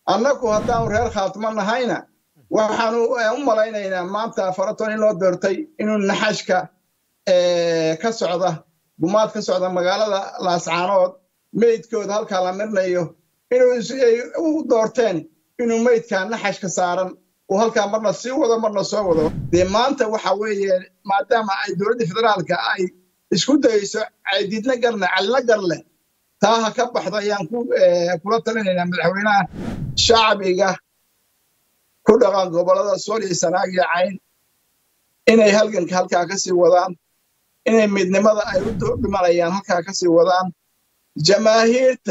annagu haddaanu reer khaatimo nahayna waxaanu u malaynaynaa maanta faraton in loo doortay inuu naxashka ka socda gumaad ka socda magaalada laascaanood meydkooda halkaa la mirnayo inuu u doorteen inuu meydkaa naxashka saaran uu halkaa marna sii wado marna soo wado dee maanta waxa weeye maadaama ay dowladda federaalka ay isku dayeyso caydidna garle calina garleh taa ha ka baxdo ayaan kula talinaynaa madaxweynaha shacbiga ku dhaqan gobollada sool iyo sanaag iyo cayn inay halganka halkaa ka sii wadaan inay midnimada ay u dhimanayaan halkaa ka sii wadaan jamaahiirta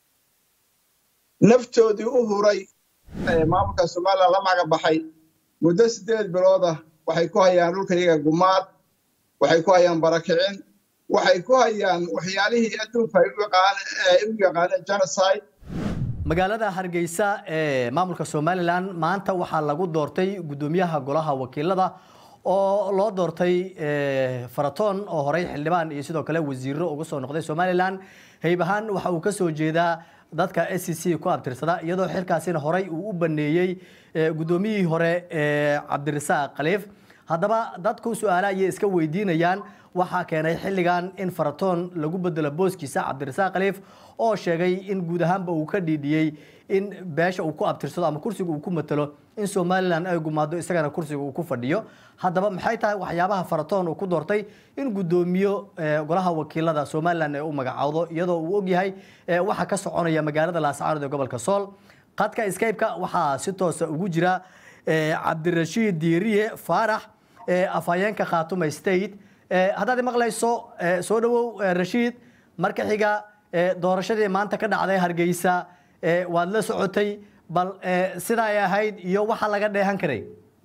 naftoodii u huray maamulka somalilan la maga baxay muddo siddeed biloodah waxay ku hayaan dhulkayaga gumaad waxay ku hayaan barakicin waxay ku hayaan waxyaalihii adduunka ay u yaqaaneen genocide magaalada hargeysa ee maamulka somalilan maanta waxaa lagu doortay guddoomiyaha golaha wakiilada oo loo doortay faratoon oo horey xildhibaan iyo sidoo kale wasiiro uga soo noqday somalilan hayb ahaan waxa uu ka soo jeedaa dadka s c c ku abtirsada iyadoo xilkaasina horey uu u baneeyey guddoomiyihii hore cabdirasaaq khaliif haddaba dadku su-aale ayay iska weydiinayaan waxaa keenay xilligan in faratoon lagu bedelo booskiisa cabdirasaaq khaliif oo sheegay in guud ahaanba uu ka dhiidhiyey in beesha uu ku abtirsado ama kursiga uu ku matalo in somalilan ay gumaado isagana kursiga uu ku fadhiyo haddaba maxay tahay waxyaabaha faratoon uu ku doortay in guddoomiyo golaha wakiilada somalilan ee u magacowdo iyadoo uu ogyahay waxa ka soconaya magaalada laascaanood ee gobolka sool qadka skype-ka waxaa si toosa ugu jira cabdirashiid diiriye faarax afhayeenka khaatuma state haddaad maqlayso soo dhawow rashiid marka xiga doorashadii maanta ka dhacday hargeysa waad la socotay bal sida ay ahayd iyo waxa laga dheehan karay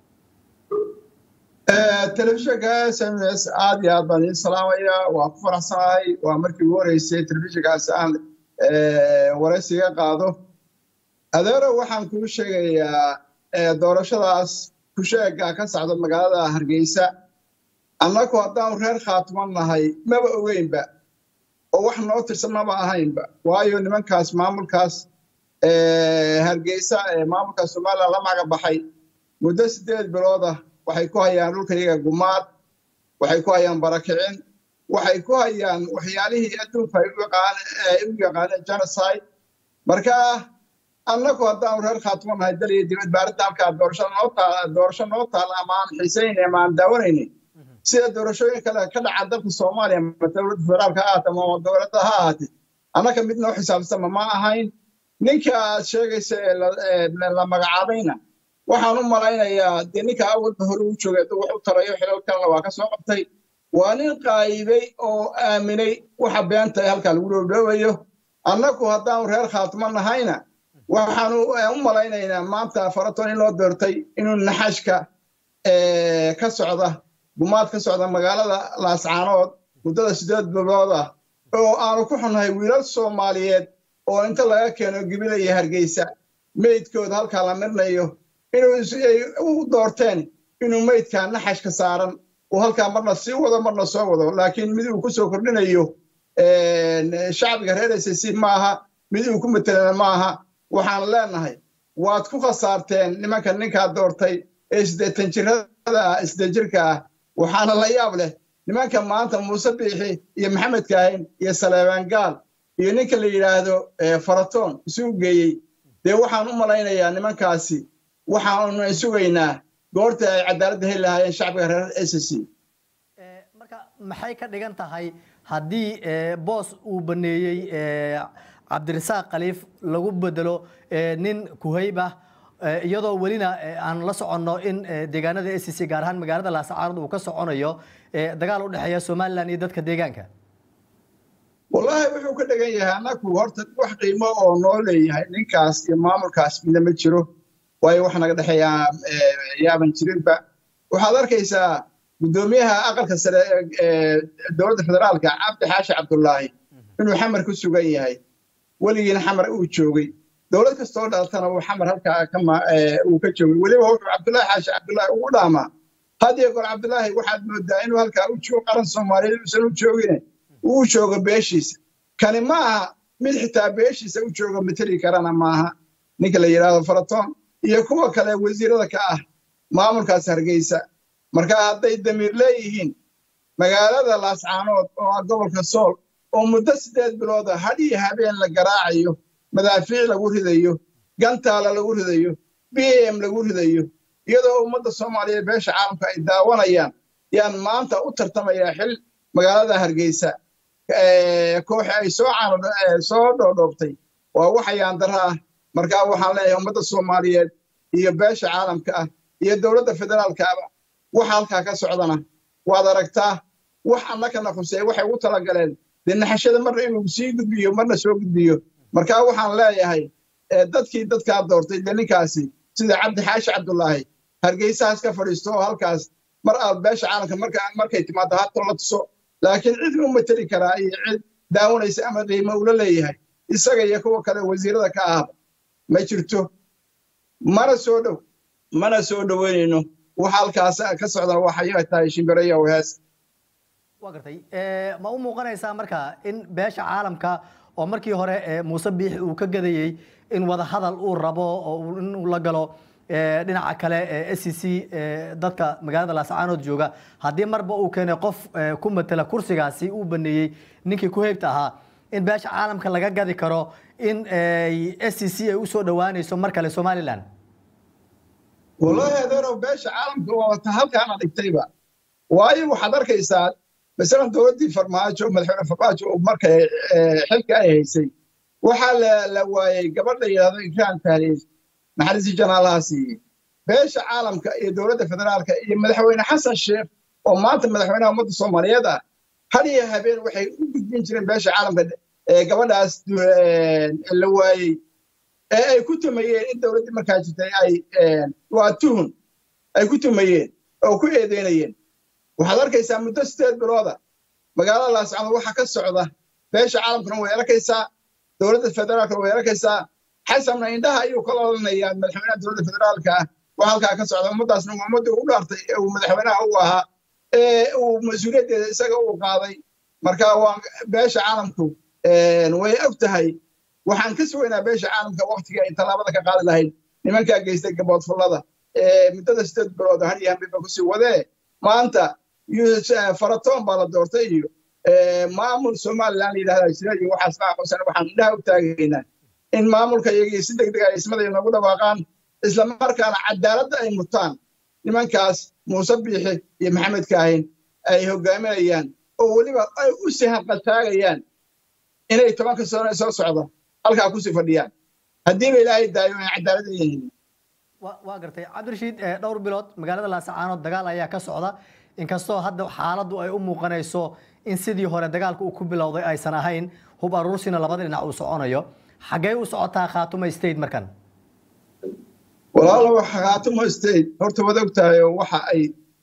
telefishinka s m s aad iyo aad baan idiin salaamaya waa ku faraxsanahay waa markii ugu horeysay telefishinkaas aan waraysiga qaado adeero waxaan kuu sheegayaa doorashadaas kusheega ka socda magaalada hargeysa annagu haddaanu reer khaatimo nahay maba ogeynba oo wax noo tirsan maba ahaynba waayo nimankaas maamulkaas hargeysa ee maamulka somalilan la maga baxay muddo siddeed biloodah waxay ku hayaan dhulkayaga gumaad waxay ku hayaan barakicin waxay ku hayaan waxyaalihii adduunka ay u yaqaaneen genocide marka annagu haddaanu reer khaatimo nahay dal iyo dibadba arrinta halkaa doorasho noo taal doorasho noo taal ama aan xiisaynayn ama aan daawanaynin sida doorashooyin kale ka dhaca dalka soomaaliya ama dowladda federaalka ha ahaate ama dowladda ha ahaate annaka mid noo xisaabtama ma ahayn ninka aad sheegaysa ee la magacaabayna waxaan u malaynayaa dee ninka awalba hore u joogay wax u tarayo xilal kalena waa ka soo qabtay waa nin qaayibay oo aaminay waxa beenta ee halkaa lagu dhoodhoobayo annagu haddaanu reer khaatimo nahayna waxaanu u malaynaynaa maanta faraton in loo doortay inuu naxashka ka socda gumaad ka socda magaalada laascaanood muddada siddeed bilood ah oo aanu ku xunnahay wiilal soomaaliyeed oo inta laga keeno gibilaya hargeysa meydkooda halkaa la mirnayo inuu u doorteen inuu meydkaa naxashka saaran uu halkaa marna sii wado marna soo wado laakiin mid uu ku soo kordhinayo shacbiga reer s c maaha mid uu ku matelana maaha waxaan leenahay waad ku khasaarteen nimanka ninkaa doortay ee siddeetan jirada ah siddeed jirka ah waxaana la yaab leh nimanka maanta muuse biixi iyo maxamed kaahin iyo saleebaan gaal iyo ninka la yidhaahdo faratoon isugu geeyey dee waxaan u malaynayaa nimankaasi waxaanu sugaynaa goorta ay cadaaladda heli lahaayeen shacbiga reer s c marka maxay ka dhigan tahay haddii boos uu baneeyey cabdirasaaq khaliif lagu bedelo nin kuhayb ah iyadoo welina aan la soconno in deegaanada s c gaar ahaan magaalada laascaanood uu ka soconayo dagaal u dhexeeya somalilan iyo dadka deegaanka wallaahi wuxuu ka dhigan yahay annagu horta wax qiimo oo noo leeyahay ninkaas iyo maamulkaas midna ma jiro waayo wax naga dhexeeyaa yaaban jirinba waxaad arkaysaa guddoomiyaha aqalka sare ee dowladda federaalka cabdi xaashi cabdullaahi inuu xamar ku sugan yahay weligiina xamar uu joogay dowlad kastoo dhalatana uu xamar halkaa uu ka joogay weliba wuxuu cabdullaahi xaashi cabdullaahi ugu dhaamaa hadiyo goor cabdullaahi waxaad moodaa inuu halkaa u joogo qaran soomaaliyeed uusan u joogine uu joogo beeshiisa kani ma aha mid xitaa beeshiisa u joogo mateli karana maaha ninka la yidhaahdo faratoon iyo kuwa kale wasiirada ka ah maamulkaas hargeysa marka hadday damiir leeyihiin magaalada laascaanood oo ah gobolka sool oo muddo siddeed bilooda had iyo habeen la garaacayo madaafiic lagu ridayo gantaala lagu ridayo b m lagu ridayo iyadoo ummadda soomaaliyeed beesha caalamka ay daawanayaan yaan maanta u tartamayaa xil magaalada hargeysa kooxi ay soo soo dhoodhooftay waa waxayaan dara ah markaa waxaan leeyahay ummadda soomaaliyeed iyo beesha caalamka ah iyo dowladda federaalkaaba waxa halkaa ka socdana waad aragtaa wax annakana khuseey waxay ugu talagaleen dee naxashada marna inuu sii gudbiyo marna soo gudbiyo markaa waxaan leeyahay dadkii dadkaa doortay dee ninkaasi sida cabdi xaashi cabdulaahi hargeysahaas ka fadhiisto oo halkaas mar aad beesha caalamka markay timaado hato la tuso laakiin cid u mateli karaa iyo cid daawanaysa ama qiimo ula leeyahay isaga iyo kuwa kale wasiirada ka ahba ma jirto mana soo dhow mana soo dhoweynayno waxa halkaas ka socda waxay tahay shimbiraya hees waa gartay ma u muuqanaysaa marka in beesha caalamka oo markii hore muuse biixi uu ka gadayey in wada hadal uu rabo oo inuu la galo dhinaca kale s c c dadka magaalada laascaanood jooga haddii marba uu keenay qof ku matela kursigaasi uu baneeyey ninkii ku heybta ahaa in beesha caalamka laga gadi karo in s c c ay usoo dhowaanayso mar kale somalilan wallahi adeerow beesha caalamka waata halkaana dhigtayba waayo waxaad arkaysaa masalan dowladdii farmaajo madaxweyne farmaajo oo markay xilka ay haysay waxaa la waayey gabadh la yidhahdo ikraan tahliil naxariisii janaalaha siiyey beesha caalamka iyo dowladda federaalka iyo madaxweyne xasan sheekh oo maanta madaxweynaha ummadda soomaaliyeed ah had iyo habeen waxay u gudbin jireen beesha caalamka gabadhaas la waayey ee ay ku tumayeen in dowladdii markaa jirtay ay waa tuhun ay ku tumayeen oo ku eedeynayeen waxaad arkaysaa muddo sideed bilooda magaalada laascanood waxa ka socda beesha caalamkuna way arkaysaa dowladda federaalkuna way arkaysaa xasanna indhaha ayuu kala odhanayaa madaxweynaha dowladda federaalka ah waa halkaa ka socda ummaddaasna waa ummaddii u dhaartay ee uu madaxweynaha u ahaa ee uu mas-uuliyaddeeda isaga uu qaaday marka waa beesha caalamku way og tahay waxaan ka sugaynaa beesha caalamka waktiga ay tallaabada ka qaadi lahayd nimankaa geystay gaboodfullada ee muddada sideed bilooda har iyo hambiba kusii wadee maanta faratoon baa la doortay iyo maamul somalilan la yidhahda jira iyo waxaas aqoonsan waxaan indhaha u taagaynaa in maamulka iyagii si deg deg ay ismada noogu dhawaaqaan isla markaana cadaaladda ay mutaan nimankaas muuse biixi iyo maxamed kaahin ay hogaaminayaan oo weliba ay u sii hanqaltaagayaan inay tobanka sano soo socda halkaa kusii fadhiyaan haddiiba ilaahay daayo ay cadaalad yihiin waa gartay cabdirashiid dhowr bilood magaalada laasacaanood dagaal ayaa ka socda inkastoo hadda xaaladdu ay u muuqanayso in sidii hore dagaalka uu ku bilowday aysan ahayn hub aruursina labada dhinac uu soconayo xaggee u socotaa khaatuma state markan walaalow khaatuma state horta wad og tahay oo waxa ay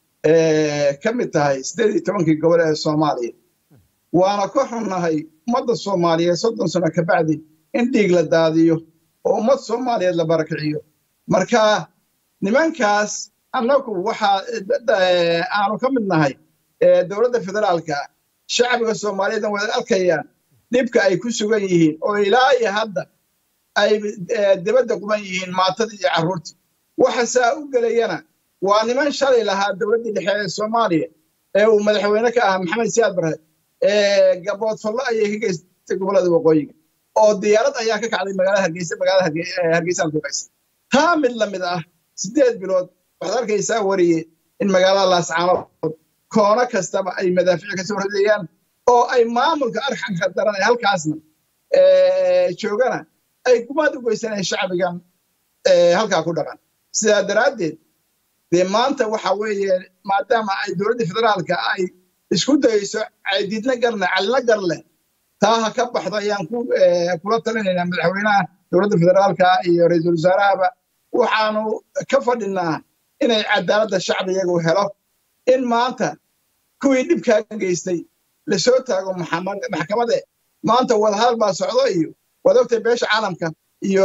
ka mid tahay siddeed iyo tobankii gobol ee soomaaliya waana ka xunnahay ummadda soomaaliyeed soddon sano ka bacdi in dhiig la daadiyo oo ummad soomaaliyeed la barakiciyo marka nimankaas annagu waxaa aanu ka mid nahay dowladda federaalka shacbiga soomaaliyeedna wada arkayaan dhibka ay ku sugan yihiin oo ilaa iyo hadda ay dibadda quban yihiin maatadii iyo carruurtii waxa saa u gelayana waa niman shalay lahaa dowladdii dhexe ee soomaaliya ee uu madaxweyne ka ahaa maxamed siyaad barre gaboodfallo ayay ka geystay gobollada waqooyiga oo diyaarad ayaa ka kacday magaalada hargeysa magaalada hargeysaan duqaysa taa mid la mid ah siddeed bilood waxaad arkaysaa wariye in magaalada laascaanood koono kastaba ay madaafiic ka soo ridayaan oo ay maamulka arxanka daran ee halkaasna joogana ay gumaad u geysanayaan shacbigan halkaa ku dhaqan sidaa daraaddeed dee maanta waxa weeye maadaama ay dowladda federaalka ay isku dayeyso diidna garle calina garle taa ha ka baxdo ayaan kula talinaynaa madaxweynaha dowladda federaalka iyo ra-iisul wasaarahaba waxaanu ka fadhinaa inay cadaaladda shacbiyagu helo in maanta kuwii dhibkaa geystay lasoo taago maxkamade maanta wadahadal baa socdo iyo waad ogtay beesha caalamka iyo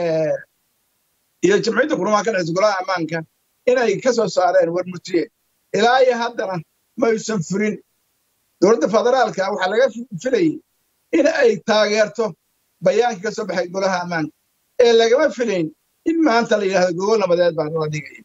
iyo jamciyadda qurumaha ka dhexeysa golaha ammaanka inay ka soo saareen warmutiye ilaa iyo haddana maysan furin dowladda federaalka waxaa laga filayay in ay taageerto bayaankii ka soo baxay golaha ammaanka ee lagama filayn in maanta la yidhahdo gogol nabadeed baa nala dhigaya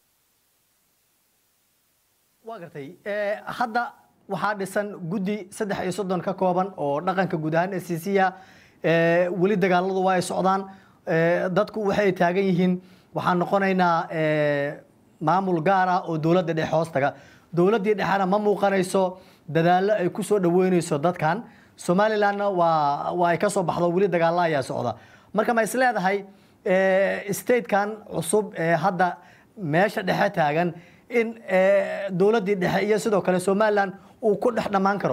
waa gartay hadda waxaa dhisan guddi saddex iyo soddon ka kooban oo dhaqanka guud ahaan s c c a weli dagaaladu waa ay socdaan dadku waxay taagan yihiin waxaan noqonaynaa maamul gaar ah oo dowladda dhexe hoos taga dowladdii dhexena ma muuqanayso dadaallo ay ku soo dhaweynayso dadkan somalilandna waa waa ay ka soo baxdo weli dagaalla ayaa socda marka ma is leedahay statekan cusub ee hadda meesha dhexe taagan in dowladdii dhexe iyo sidoo kale somaliland uu ku dhex dhammaan karo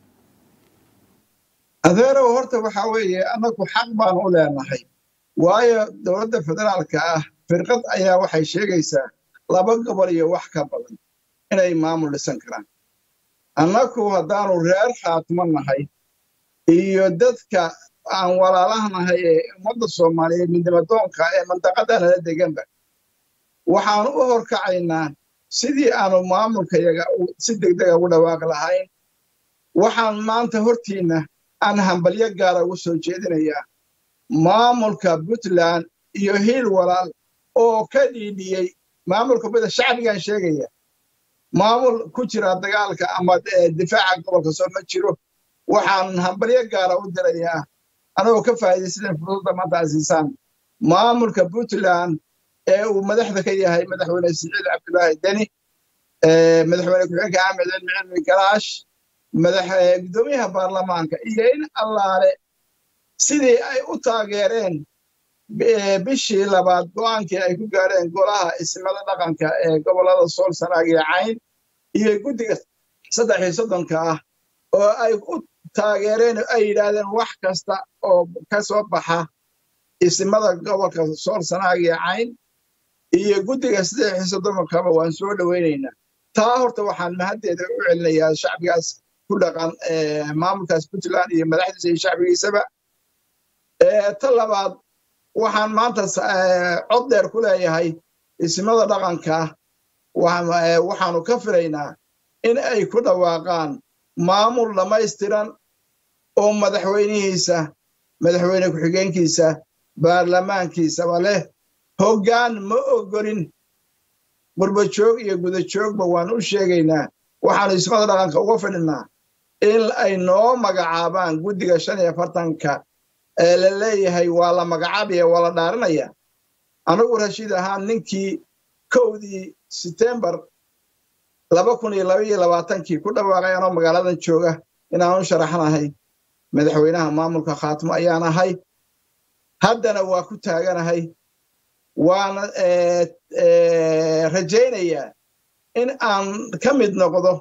adeerow horta waxaa weeye annagu xaq baan u leenahay waayo dowladda federaalka ah firqad ayaa waxay sheegaysaa laba gobol iyo wax ka badan inay maamul dhisan karaan annagu haddaanu reer khaatimo nahay iyo dadka aan walaalahanahay ee ummadda soomaaliyeed midnimadoonka ee mandaqada nala deganba waxaanu u horkacaynaa sidii aanu maamulkayaga si degdega ugu dhawaaqi lahayn waxaan maanta hortiinna aan hambalyo gaara ugu soo jeedinayaa maamulka puntland iyo hiil walaal oo ka dhiidhiyey maamulka bada shacbigan sheegaya maamul ku jira dagaalka ama difaaca gobolka soo ma jiro waxaan hambalyo gaara u dirayaa anagoo ka faa'iidaysadan fursadda maanta asiisaan maamulka puntland ee uu madaxda ka yahay madaxweyne siciid cabdulaahi deni madaxweyne ku-xigeenka axmed cilmi cilmi galaash gudoomiyaha baarlamaanka iyo in allaale sidii ay u taageereen bishii labaad go'aankii ay ku gaadheen golaha ismada dhaqanka ee gobollada sool sanaag iyo cayn iyo guddiga saddex iyo soddonka ah oo ay u taageereen ay yidhaahdeen wax kasta oo ka soo baxa ismada gobolka sool sanaag iyo cayn iyo guddiga saddex iyo soddonkaba waan soo dhowaynaynaa taa horta waxaan mahaddeeda u celinayaa shacbigaas ku dhaqan maamulkaas puntland iyo madaxdiisa iyo shacbigiisaba ta labaad waxaan maanta cod dheer ku leeyahay ismada dhaqanka waxaanu ka filaynaa in ay ku dhawaaqaan maamul dhammaystiran oo madaxweynihiisa madaxweyne ku-xigeenkiisa baarlamaankiisaba leh hoggaan ma ogolin gurbajoog iyo gudajoogba waan u sheegaynaa waxaanu ismada dhaqanka uga fidhinaa in ay noo magacaabaan guddiga shan iyo afartanka ee la leeyahay waa la magacaabaya waa la dhaarinaya anigu rashiid ahaan ninkii kowdii setembar laba kun iyo laba iyo labaatankii ku dhawaaqay anoo magaaladan jooga inaanu sharaxnahay madaxweynaha maamulka khaatimo ayaan ahay haddana waa ku taaganahay waana rajaynayaa in aan ka mid noqdo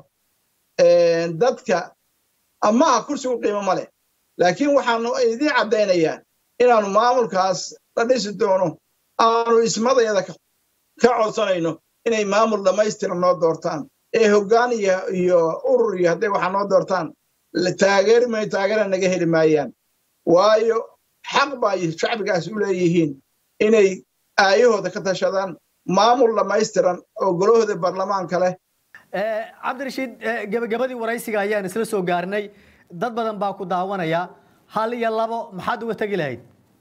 dadka amaha kursigu qiimo ma leh laakiin waxaanu idiin caddaynayaa inaanu maamulkaas la dhisi doono aanu ismadayada ka codsanayno inay maamul dhammaystiran noo doortaan ee hoggaan iyo urur iyo hadday waxaa noo doortaan taageeri mayo taageera naga heli maayaan waayo xaq baa shacbigaas u leeyihiin inay aayahooda ka tashadaan maamul dhammaystiran oo golahooda baarlamaanka leh cabdirashiid gebagabadii waraysiga ayaan isla soo gaarnay dad badan baa ku daawanaya hal iyo labo maxaad uga tegi lahayd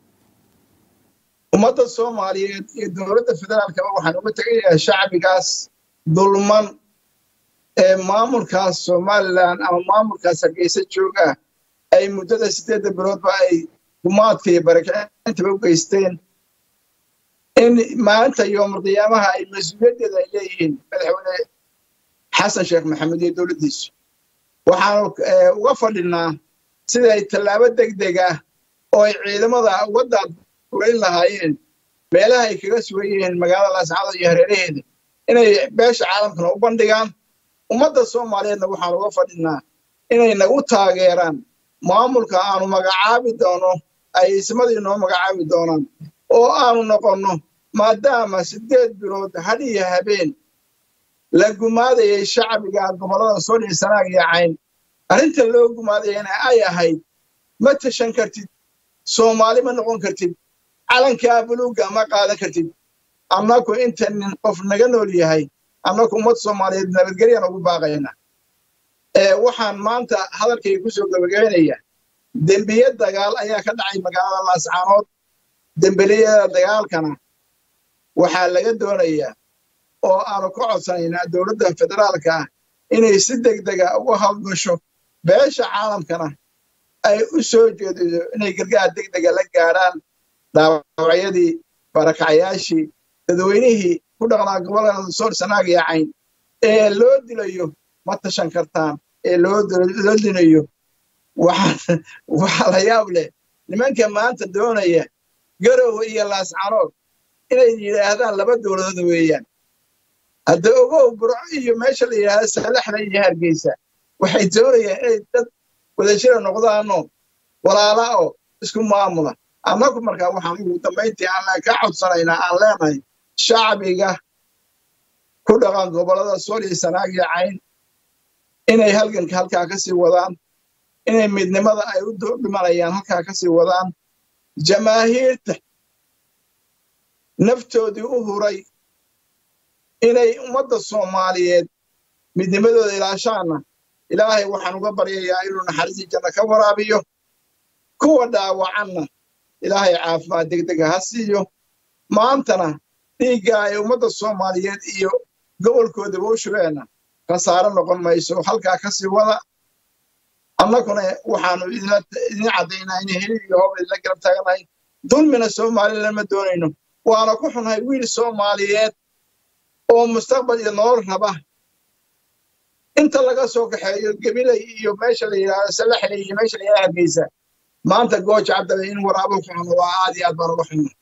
ummadda soomaaliyeed iyo dowladda federaalkaba waxaan uga tegayaa shacbigaas dulman ee maamulkaas somalilan ama maamulkaas hargeysa jooga ay muddada siddeedda biloodba ay gumaadka iyo barakicintaba u geysteen in maalinta yoomulqiyaamaha ay mas-uuliyaddeeda ay leeyihiin madaxweyne xasan sheekh maxamed iyo dowladdiisu waxaanu uga fadhinaa siday tallaabo degdeg ah oo ay ciidamada waddaad fulayn lahaayeen meelaha ay kaga sugan yihiin magaalada laascada iyo hareeraheeda inay beesha caalamkana u bandhigaan ummadda soomaaliyeedna waxaanu uga fadhinaa inay nagu taageeraan maamulka aanu magacaabi doono ay ismadii noo magacaabi doonaan oo aanu noqonno maadaama siddeed bilood hadh iyo habeen la gumaadayay shacbiga gobollada sool iyo sanaag iyo cayn arrinta loo gumaadayana ay ahayd ma tashan kartid soomaali ma noqon kartid calankaa buluugga ma qaadan kartid annaku inta nin qof naga nool yahay annaku ummad soomaaliyeed nabadgelyaan ugu baaqayna waxaan maanta hadalkayga ku soo gabagabaynaya dembiye dagaal ayaa ka dhacay magaalada laascaanood dembeliyada dagaalkana waxaa laga doonayaa oo aanu ka codsanaynaa dowladda federaalka ah inay si degdega uga hawlgasho beesha caalamkana ay u soo jeediso inay gargaar degdega la gaadhaan dhaawacyadii barakacyaashii dadweynihii ku dhaqnaa gobolada soor sanaag iyo cayn ee loo dilayo ma tashan kartaan ee loo dilayo waxaa la yaab leh nimanka maanta doonaya garowe iyo laascanood inay yidhaahdaan laba dowladood weeyaan hadda ogow burco iyo meesha la yidhaahda salaxda iyo hargeysa waxay doonayaan inay dad wadashira noqdaanoo walaala oo isku maamula annagu markaa waxaan ugu dambayntii aan ka codsanaynaa aan leenahay shacbiga ku dhaqan gobollada sool iyo sanaag iyo cayn inay halganka halkaa ka sii wadaan inay midnimada ay u dhimanayaan halkaa ka sii wadaan jamaahiirta naftoodii u huray inay ummadda soomaaliyeed midnimadooda ilaashaana ilaahay waxaan uga baryayaa inuu naxariisii janno ka waraabiyo kuwa dhaawacanna ilaahay caafimaad degdega ha siiyo maantana dhiigga ay ummadda soomaaliyeed iyo gobolkoodaba u shubeenna khasaaro noqon mayso halkaa ka sii wada annaguna waxaanu idin caddaynaa in heli iyo hoob idinla garab taaganahay dulmina somalilan ma doonayno waana ku xunhay wiil soomaaliyeed oo mustaqbal iyo nolol raba inta laga soo kaxeeyo gabilay iyo meesha la yidhaahdo salaxley iyo meesha la yidhahdo hargeysa maanta gooja cabdale in waraabo ku xuno waa aad iyo aad baan uga xunna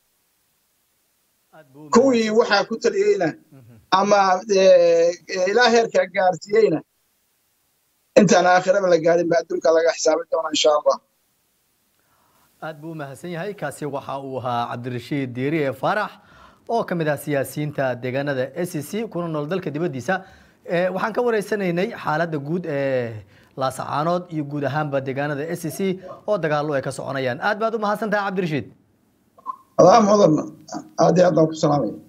kuwii waxaa ku taliyeyna ama ilaa heerka gaarsiiyeyna intaan aakhiraba la gaadhin ba adduunka laga xisaabi doona insha allah aad buu u mahadsan yahay kaasi waxa uu ahaa cabdirashiid diiri ee faarax oo ka mid ah siyaasiyiinta deegaanada s c kuna nool dalka dibaddiisa waxaan ka wareysanaynay xaaladda guud ee laasacaanood iyo guud ahaanba deegaanada s c oo dagaallo ay ka soconayaan aad baad u mahadsan tahay cabdirashiid adaa mudan aad iyo aad baan ku salaamaya